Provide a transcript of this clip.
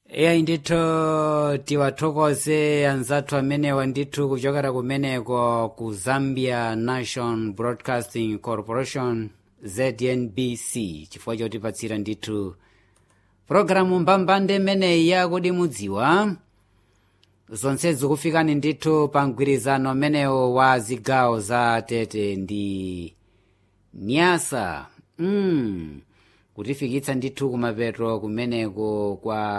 eyayi ndithu tiwathokoze anzathu amenewa ndithu kuchokera kumeneko ku zambia national broadcasting corporation znbc chifukwa chotipatsira ndithu pologalamu mbambande imeneyi yakudi mudziwa zonsezi kufikani ndithu pa mgwirizano amenewo wa zigawo za tete ndi nyasa mm. kutifikitsa ndithu kumapeto kumeneko kwa